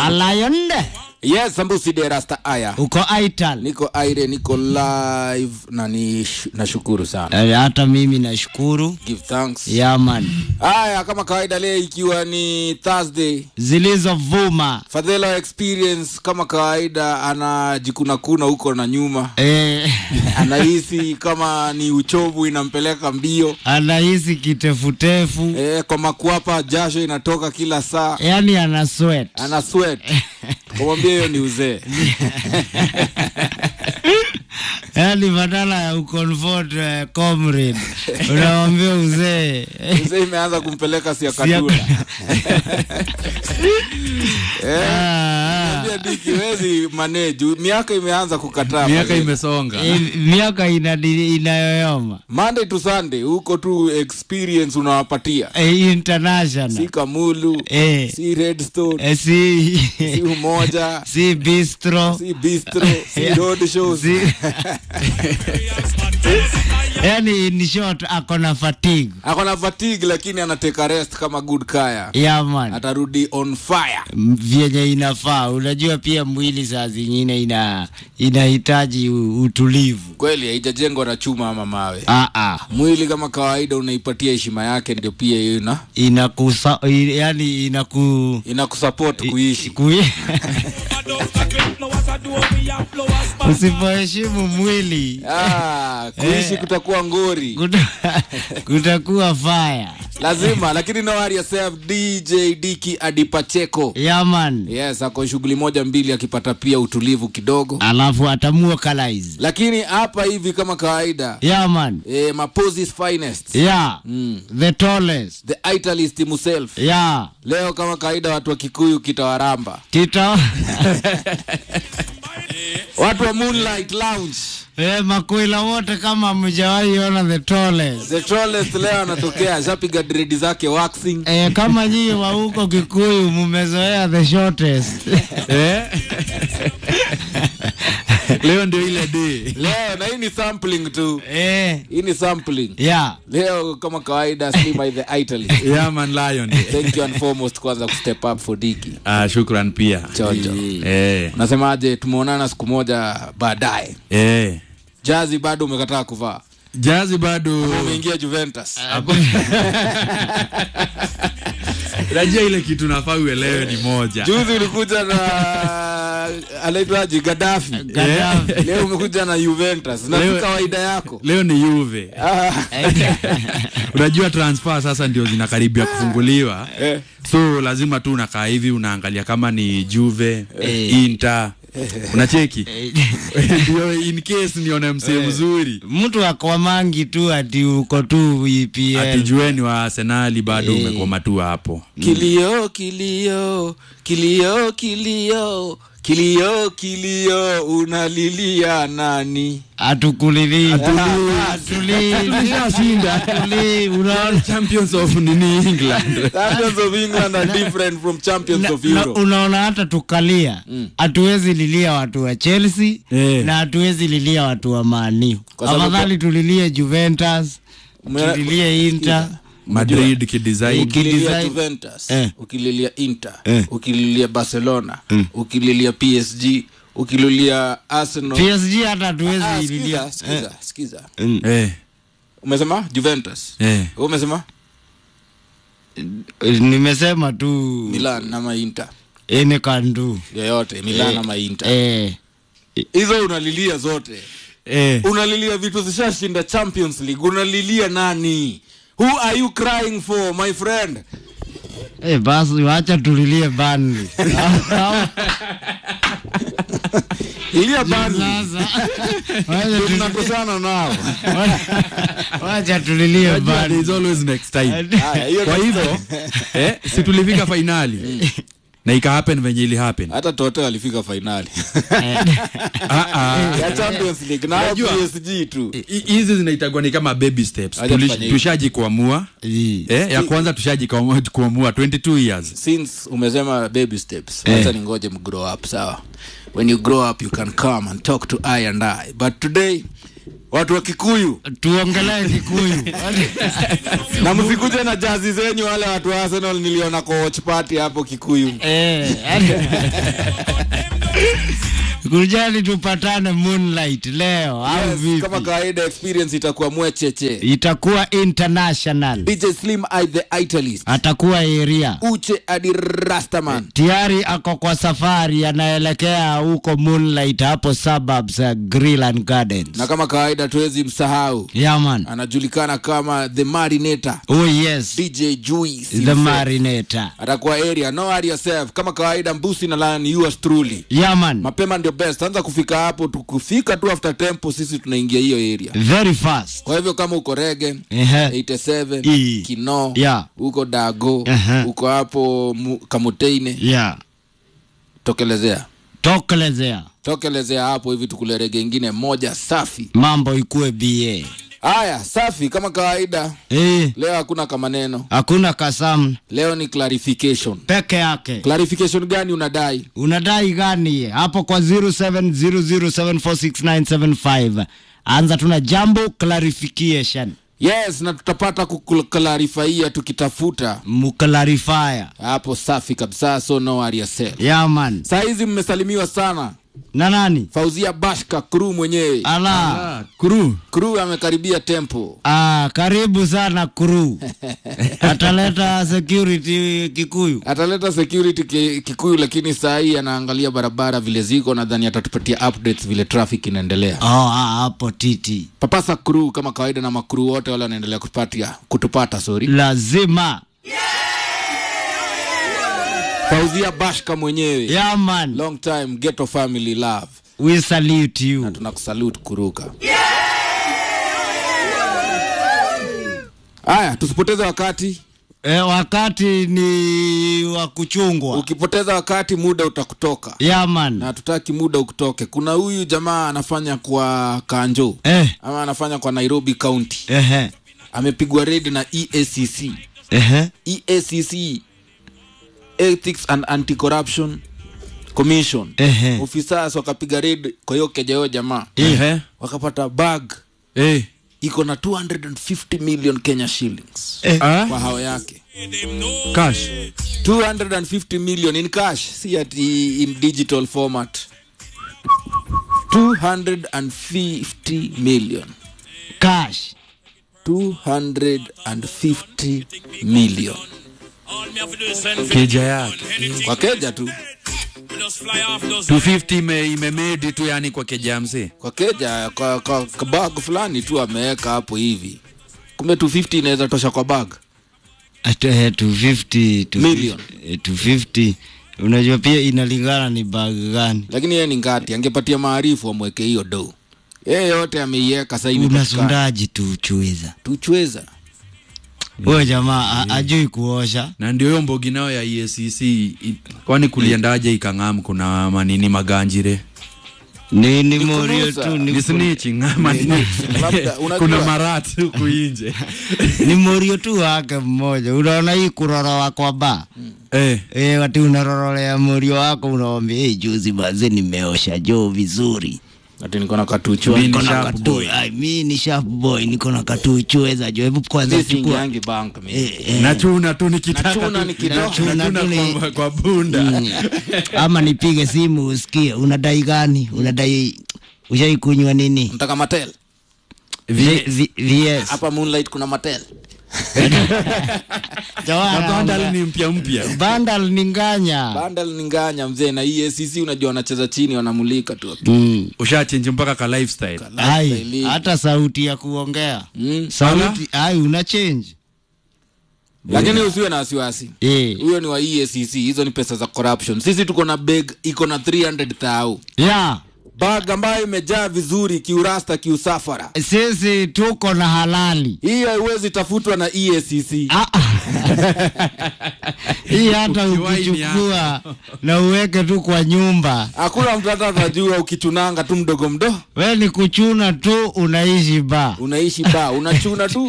alayonde yes sambusi de rasta aya uko aital niko aire niko live na ni nashukuru sana Eh, hata mimi nashukuru give thanks yaman haya kama kawaida leo ikiwa ni thursday zilizovuma fadhela experience kama kawaida anajikunakuna huko na nyuma eh, anahisi kama ni uchovu inampeleka mbio anahisi kitefutefu e, kwa makwapa jasho inatoka kila saa yani ana sweat ana sweat kumwambia hiyo ni uzee yani badala ya uconfort uh, comrade unawambia uzee uzee imeanza kumpeleka Siaka- siakatula Ah, ah. Mwambia Diki, wezi manage miaka imeanza kukataa miaka Fadhila. imesonga Eh, miaka inadi- inayoyoma monday to sunday huko tu experience unawapatia Eh, si international kamulu Eh. si redstone Eh, si si umoja si bistro si bistro si road shows Si- yani in short ako na fatigue ako na fatigue lakini anateka rest kama good kaya yaman atarudi on fire vyenye inafaa unajua pia mwili saa zingine ina inahitaji u- utulivu kweli haijajengwa na chuma ama mawe ah, ah. mwili kama kawaida unaipatia heshima yake ndio pia hiyo ina inakusa i- yani inaku inakusupport kuishi kui... usipoheshimu mwili ah, kuishi Eh. kutakuwa ngori kuta- kutakuwa faya lazima lakini no worry yourself dj diki adipacheko yaman yes ako shughuli moja mbili akipata pia utulivu kidogo alafu atamua kalaiz lakini hapa hivi kama kawaida yaman eh, maposis finest ya mm. the tallest the italist himself ya leo kama kawaida watu wa kikuyu kitawaramba kita watu wa moonlight lounge eh, makwila wote kama mjawahi ona the tallest the tallest leo anatokea ashapiga dredi zake waxing eh, kama nyinyi wa huko kikuyu mumezoea the shortest Eh? leo ndio ile day leo na hii ni sampling tu eh, hii ni sampling ya leo kama kawaida slimy the italist yaman lion day. thank you and foremost kwanza kustep up for diki ah, shukran pia chocho eh, unasemaje tumeonana siku moja baadaye eh. jazi bado umekataa kuvaa jazi bado umeingia juventus rajia ile kitu nafaa uelewe ni moja juzi ulikuja na anaitwaji gadafi Gaddafi. leo umekuja na juventus na si Leo- kawaida yako leo ni yuve Ah, unajua transfer sasa ndio zinakaribia kufunguliwa eh. so lazima tu unakaa hivi unaangalia kama ni juve Eh. inter unacheki ndio in case nione msee mzuri mtu akwamangi tu ati uko tu EPL. atijueni wa arsenali bado Eh. umekoma tu hapo kilio kilio kilio kilio kilio kilio unalilia nani atukulilii atulii unaona champions of nini england champions of england are different from champions Na- of na- europe unaona hata tukalia hatuwezi lilia watu wa chelsea Eh. na hatuwezi lilia watu wa maniu Kwa sababu- afadhali tulilie juventus Mwe- tulilie inter madrid kidesign ukililia Kidesign- juventus Eh. ukililia inter Eh. ukililia barcelona ukililia psg ukililia arsenal psg hata Ah, hatuwezi sikiza, lilia sikiza, sikiza. eh, umesema juventus eh. Wewe umesema Eh, nimesema tu milan ama inter ene kandu yoyote milan ama inter eh, hizo unalilia zote Eh. unalilia vitu zishashinda champions league unalilia nani who are you crying for my friend eh, basi wacha tulilie Burnley. lilia bani Sasa wacha tu- tunakosana nao wacha tulilie Unajua, Burnley. there's always next time Haya, hiyo kwa next hivyo time. eh, si tulifika fainali na ika happen venye ili happen hata tote walifika fainali Ah, ah. ya champions league na Unajua- psg tu Hi- hizi zinaitagwa ni kama baby steps Acha Tuli- tufanye hivi. tushaji kuamua Ii. eh, ya kwanza tushaji kuamua kuamua 22 years since umesema baby steps Eh. wacha ningoje mgrow up sawa when you grow up you can come and talk to i and i but today watu wa kikuyu tuongelee kikuyu na msikuje na jazi zenyu wale watu wa arsenal niliona kwa watch party hapo kikuyu Eh, kujani tupatane moonlight leo au yes, vipi kama kawaida experience itakuwa mwecheche itakuwa international dj slim I the italist atakuwa area uche adi rastaman tayari ako kwa safari anaelekea huko moonlight hapo suburbs uh, grill and gardens na kama kawaida tuwezi msahau yaman anajulikana kama the marinator oh yes dj juice the marinator atakuwa area no worry yourself kama kawaida mbusi na lion yours truly yaman mapema ndio best anza kufika hapo tukufika tu after tempo sisi tunaingia hiyo area very fast kwa hivyo kama uko rege Ehe. 87 Ii. kino Yeah. uko dago Ehe. uko hapo mu- kamuteine yeah tokelezea tokelezea tokelezea hapo hivi tukule rege ingine moja safi mambo ikuwe ba haya safi kama kawaida eh, leo hakuna kama neno hakuna kasamu leo ni clarification peke yake clarification gani unadai unadai gani hapo kwa 0700746975 anza tuna jambo clarification yes na tutapata kuklarifaia tukitafuta muklarifier hapo safi kabisa so no worry yourself yaman saa hizi mmesalimiwa sana na nani fauzia bashka kru mwenyewe ala Ah, kuru kru amekaribia tempo ah, karibu sana kru ataleta security kikuyu ataleta security ki- kikuyu lakini saa hii anaangalia barabara vile ziko nadhani atatupatia updates vile traffic inaendelea oh, ah, hapo titi papasa kru kama kawaida na makru wote wale wanaendelea kupatia kutupata sorry lazima fauzia bashka mwenyewe yaman long time ghetto family love we salute you tunakusalute kuruka haya tusipoteze wakati e, wakati ni wa kuchungwa ukipoteza wakati muda utakutoka yaman na hatutaki muda ukutoke kuna huyu jamaa anafanya kwa kanjo eh, ama anafanya kwa nairobi county ehe, amepigwa red na eacc ehe. eacc ethics and anti-corruption commission Ehe. officers wakapiga red kwa hiyo keja hiyo jamaa Ehe. wakapata bag Eh. iko na 250 million kenya shillings Ah, kwa hao yake cash 250 million in cash si ati in digital format 250 million cash 250 million keja yake kwa keja tu 250 ime, imemedi tu yani kwa keja ya mzee kwa keja kwa, kwa, kwa bag fulani tu ameweka hapo hivi kumbe 250 inaweza tosha kwa bag At, eh, 250 250, Million. eh, 250 unajua pia inalingana ni bag gani lakini yeye ni ngati angepatia maarifu amweke hiyo do yeye yote ameiweka sasa hivi patikana. unasundaji tu chuiza tuchweza huyo jamaa a- ajui kuosha na ndio hiyo mbogi nayo ya EACC i- kwani kuliendaje ikang'am kuna manini maganjire ni ni Ni morio kunusa. tu ni ni, snitching ama ni- Labda, unajua- kuna marat huku inje ni morio tu wake mmoja unaona hii kurorowa kwa ba eh, E, wati unarorolea morio wako unawambia hey, juzi baze nimeosha joo vizuri ati niko na katuchwa Mimi ni Niko na sharp katu- boy. Ai, mi ni sharp boy niko na katuchweza jo hebu kwanza Sisi chukua ingiangi bank mimi. Eh, eh, nachuna tu nikitaka Nachuna tu- ni kidogo. nachuna Nachuna tu ni- kwa, kwa bunda mm. ama nipige simu usikie unadai gani unadai ushaikunywa nini Nataka matel V- V- VS. hapa moonlight kuna matel Jawara, na bandal ni mpya mpya Bandal ni nganya bandal ni nganya mzee na EACC unajua wanacheza chini wanamulika tu Mm. ushachenji mpaka ka lifestyle ai Lifestyle. hata sauti ya kuongea mm. sauti ai una change lakini usiwe na wasiwasi eh. huyo ni wa EACC hizo ni pesa za corruption sisi tuko na bag iko na 300 thau ya bag ambayo imejaa vizuri kiurasta kiusafara sisi tuko na halali hii haiwezi tafutwa na EACC Ah, ah. hii hata Ukiwahi ni ukichukua na uweke tu kwa nyumba hakuna mtu hata atajua ukichunanga tu mdogo mdo we ni kuchuna tu unaishi ba unaishi ba unachuna tu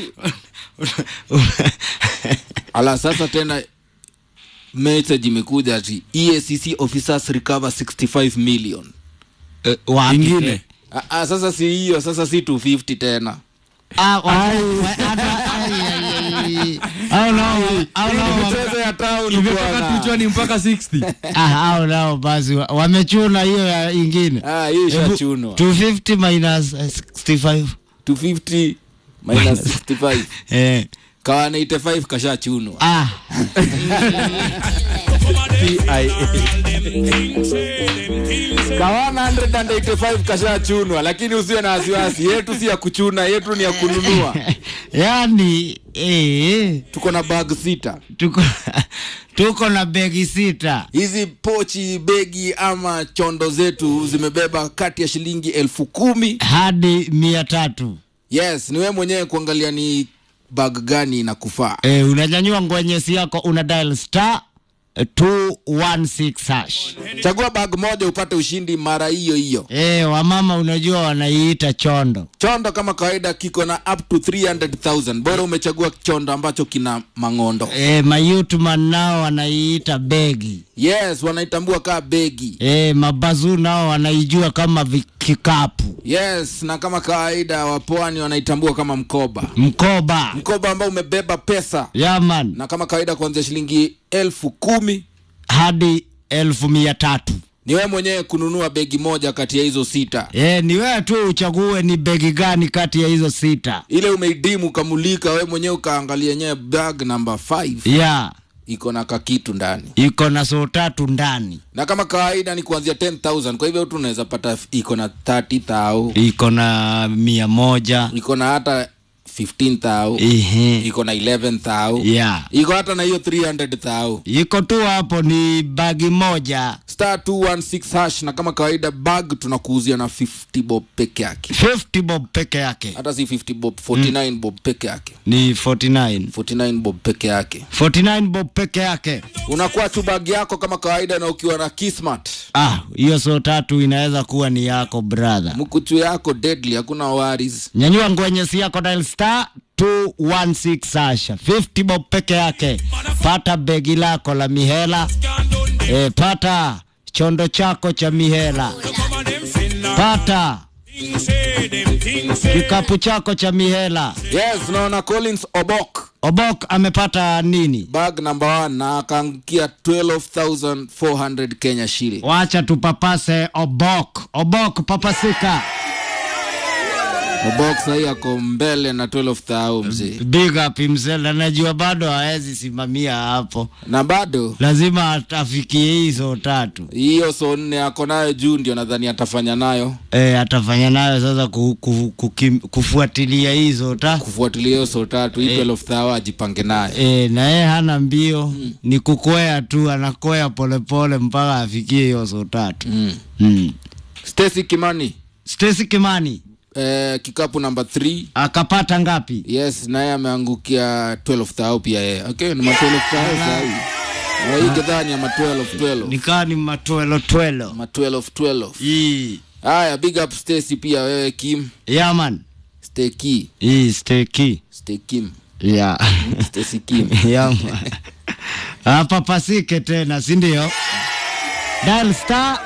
ala sasa tena message imekuja ati EACC officers recover 65 million Eh, wapi? ingine Ah, ah, sasa si hiyo sasa si 250 tena Ah, wa- wa- hata- ai, ai, ai. Hao nao hao Hii ni nao michezo ya town imetoka bwana. tuchwani mpaka 60 ah, hao nao basi wa- wamechuna hiyo ya ingine Ah, hii ishachunwa 250 minus eh, 65 250 minus 65 eh kawa 85 kashachunwa ah kawa 185 kashachunwa lakini usiwe na wasiwasi yetu si ya kuchuna yetu ni ya kununua yani eh tuko na bag sita tuko tuko na begi sita hizi pochi begi ama chondo zetu zimebeba kati ya shilingi elfu kumi hadi mia tatu yes ni wewe mwenyewe kuangalia ni bag gani inakufaa eh, unanyanyua ngwenyesi yako una dial star eh, 216 hash chagua bag moja upate ushindi mara hiyo hiyo eh, wamama unajua wanaiita chondo chondo kama kawaida kiko na up to 300000 bora umechagua chondo ambacho kina mang'ondo eh, mayutman nao wanaiita begi yes wanaitambua kaa begi eh, mabazu nao wanaijua kama vi- kikapu yes na kama kawaida wapwani wanaitambua kama mkoba mkoba mkoba ambao umebeba pesa yaman na kama kawaida kuanzia shilingi elfu kumi hadi elfu mia tatu ni wewe mwenyewe kununua begi moja kati ya hizo sita e, ni wewe tu uchague ni begi gani kati ya hizo sita ile umeidimu ukamulika wewe mwenyewe ukaangalia yenyewe bag number 5 ya iko na kakitu ndani iko na soo tatu ndani na kama kawaida ni kuanzia 10000 kwa hivyo tu unaweza pata iko na 30000 iko na mia moja iko na hata 15000 Ehe. iko na 11000 ya iko hata na hiyo 300000 iko tu hapo ni bagi moja star 216 hash na kama kawaida bag tunakuuzia na 50 bob peke yake 50 bob peke yake hata si 50 bob 49 bob peke yake ni 49 49 bob peke yake 49 bob peke yake unakuwa tu bag yako kama kawaida na ukiwa na kismat ah hiyo soo tatu inaweza kuwa ni yako brother mkuchu yako deadly hakuna waris nyanyua ngwenyesi yako dial star 216 hasha 50 bob peke yake pata begi lako la mihela e, pata chondo chako cha mihela pata kikapu chako cha mihela yes naona collins obok obok amepata nini bag number one na akaangukia 12400 kenya shilling wacha tupapase obok obok papasika obok sahii ako mbele na 12000 mzee big up himself anajua bado hawezi simamia hapo na bado lazima atafikie hizo tatu hiyo so nne ako nayo juu ndio nadhani atafanya nayo e, atafanya nayo sasa ku, ku, kukim, kufuatilia hizo ta kufuatilia hiyo so tatu hii 12000 ajipange nayo e, na yeye hana mbio mm. ni kukwea tu anakwea polepole mpaka afikie hiyo so tatu mm. mm. stacy kimani Stacy Kimani eh, kikapu namba 3 akapata ngapi yes naye ameangukia 12000 pia yeye okay ni ma 12000 sahi na hii gedhani ya ma 12 12 nikaa ni matwelo twelo ma 12 12 Ii. haya big up stacy pia wewe kim yaman stay key Ii, steki stay kim ya stacy kim yaman hapa pasike tena sindio dial star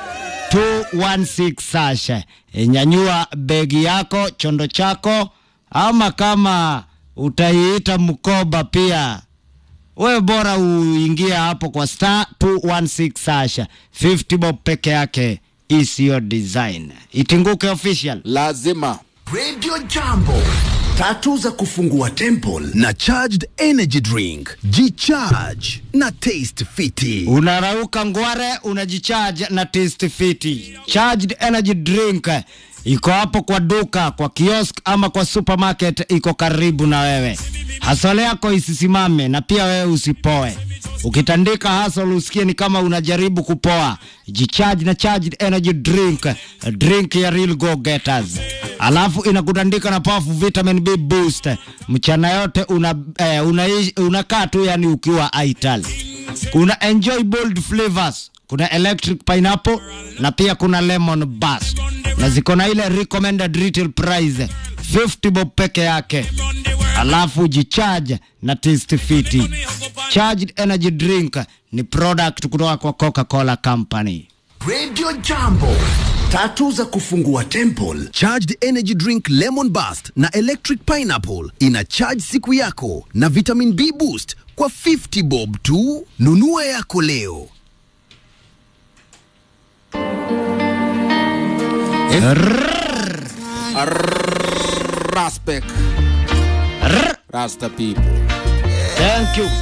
216 sasha nyanyua begi yako chondo chako ama kama utaiita mkoba pia we bora uingie hapo kwa star 216 sasha 50 bob peke yake isiyo design itinguke official lazima Radio Jambo. Tatu za kufungua temple na charged energy drink. G-charge na taste fiti. unarauka ngware unajicharge na taste fiti charged energy drink iko hapo kwa duka kwa kiosk ama kwa supermarket iko karibu na wewe hasole yako isisimame na pia wewe usipoe ukitandika hasol usikie ni kama unajaribu kupoa jicharge na charged energy drink drink ya real go getters alafu inakutandika na powerful vitamin b boost mchana yote una, eh, unaishi- unakaa tu yani ukiwa aital kuna enjoy bold flavors kuna electric pineapple na pia kuna lemon bus na ziko na ile recommended retail price 50 bob peke yake alafu jicharge na taste fiti charged energy drink ni product kutoka kwa coca-cola company Radio Jambo. tatu za kufungua temple charged energy drink lemon burst na electric pineapple ina charge siku yako na vitamin b boost kwa 50 bob tu nunua yako leo Respect. Rasta people. Thank you.